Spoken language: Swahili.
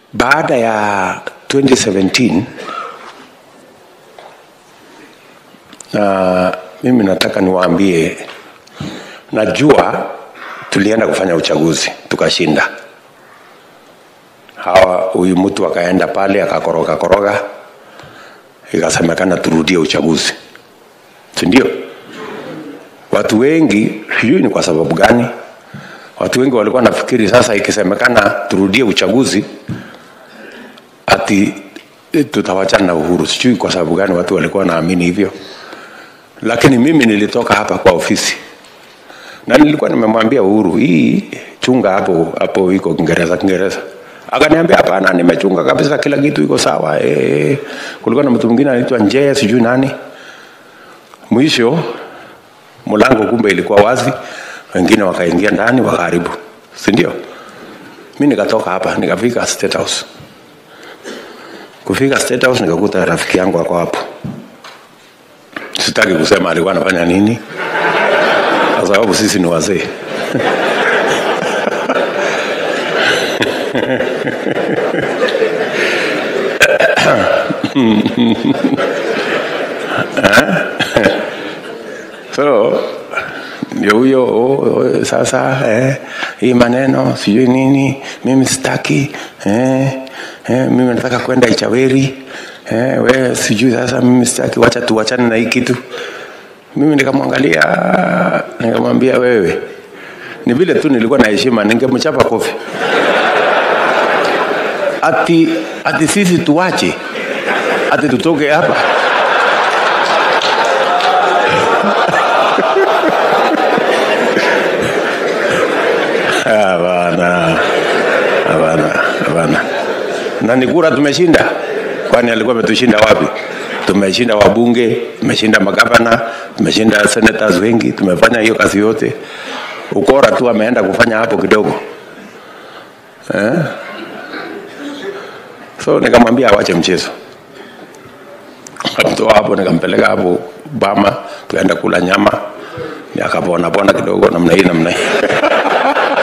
baada ya 2017 na mimi nataka niwaambie, najua tulienda kufanya uchaguzi tukashinda. Hawa huyu mtu akaenda pale akakoroga koroga, ikasemekana turudie uchaguzi, si ndio? Watu wengi, sijui ni kwa sababu gani, watu wengi walikuwa nafikiri sasa ikisemekana turudie uchaguzi ati tutawachana na Uhuru. Sijui kwa sababu gani watu walikuwa naamini hivyo, lakini mimi nilitoka hapa kwa ofisi na nilikuwa nimemwambia Uhuru, hii chunga hapo hapo, iko Kiingereza Kiingereza. Akaniambia hapana, nimechunga kabisa, kila kitu iko sawa. E, kulikuwa na mtu mwingine anaitwa Njea, sijui nani. Mwisho mlango kumbe ilikuwa wazi, wengine wakaingia ndani wakaharibu, si ndio? Mimi nikatoka hapa nikafika State House. Kufika State House nikakuta rafiki yangu ako hapo. Sitaki kusema alikuwa anafanya nini, kwa sababu sisi ni wazee. so ndio huyo oh, oh, sasa eh, hii maneno sijui nini, mimi sitaki eh, eh, mimi nataka kwenda Ichaweri eh, we sijui sasa, mimi sitaki, wacha tuwachane na hii kitu. Mimi nikamwangalia nikamwambia, wewe ni vile tu nilikuwa na heshima, ningemchapa kofi ati, ati sisi tuwache ati tutoke hapa Hapana, hapana, hapana. Na ni kura tumeshinda, kwani alikuwa ametushinda wapi? Tumeshinda wabunge, tumeshinda magavana, tumeshinda senators wengi, tumefanya hiyo kazi yote. Ukora tu ameenda kufanya hapo kidogo eh? So nikamwambia awache mchezo, kamtoa hapo, nikampeleka hapo Bama, tukaenda kula nyama, akapona pona kidogo namna hii namna hii